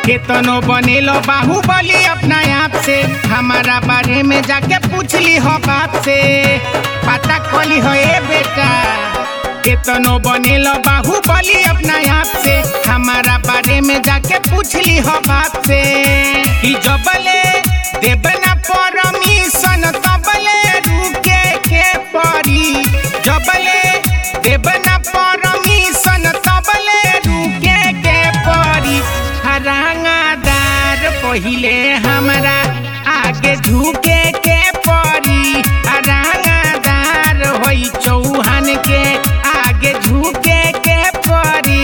केतनो बनेलो बाहुबली अपना आप से हमारा बारे में जाके पूछली हो बाप से पता कली हो ए बेटा केतनो बनेलो बाहुबली अपना आप से हमारा बारे में जाके पूछली हो बाप से कि जबले देबना परमिशन तबले रुके के पड़ी जबले देबना परमिशन तबले रुके के पड़ी हरांगादार पहिले हमरा आगे झुके के पड़ी हरांगादार होई चौहान के आगे झुके के पड़ी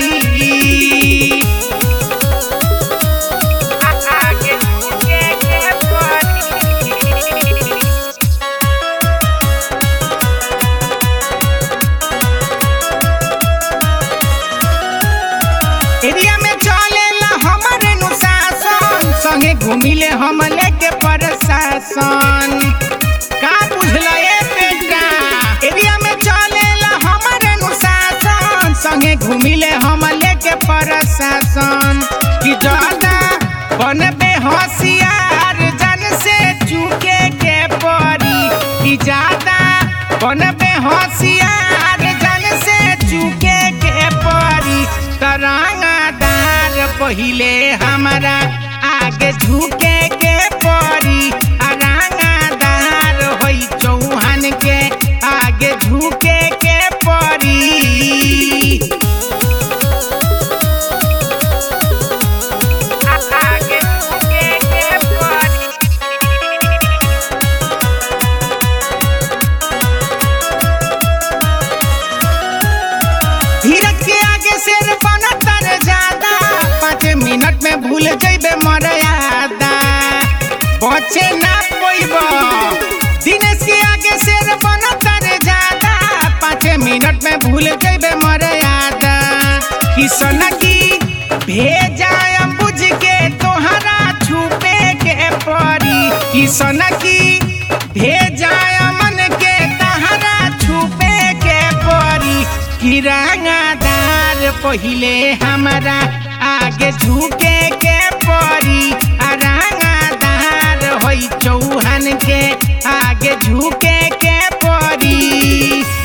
आगे झुके के पड़ी एरिया में चलेला हमरे अनुशासन संगे घूमिले हम लेके प्रशासन का बुझला ए बेटा एरिया में चलेला हमरे अनुशासन संगे घूमिले हम लेके प्रशासन कि ज्यादा बनबे होशियार जन से चुके के पड़ी कि ज्यादा बनबे होशियार जन से चुके के पड़ी तरंगादार पहिले हमारा आगे झुके के पड़ी अरंगादार होई चौहान के आगे झुके के पड़ी आगे झुके के पड़ी धीरज के आगे शेर बनतर ज्यादा पाँच मिनट में भूल जइबे मर्यादा बचे ना पोइब दिनेश के आगे शेर बनतर ज्यादा पाँच मिनट में भूल जइबे मर्यादा किसन की भेजा बुझ के तोहरा छुपे के पड़ी किसन की भेजा मन के तहरा छुपे के पड़ी किरांगादार पहिले हमारा आगे झुके के पड़ी अरंगादार होई चौहान के आगे झुके के पड़ी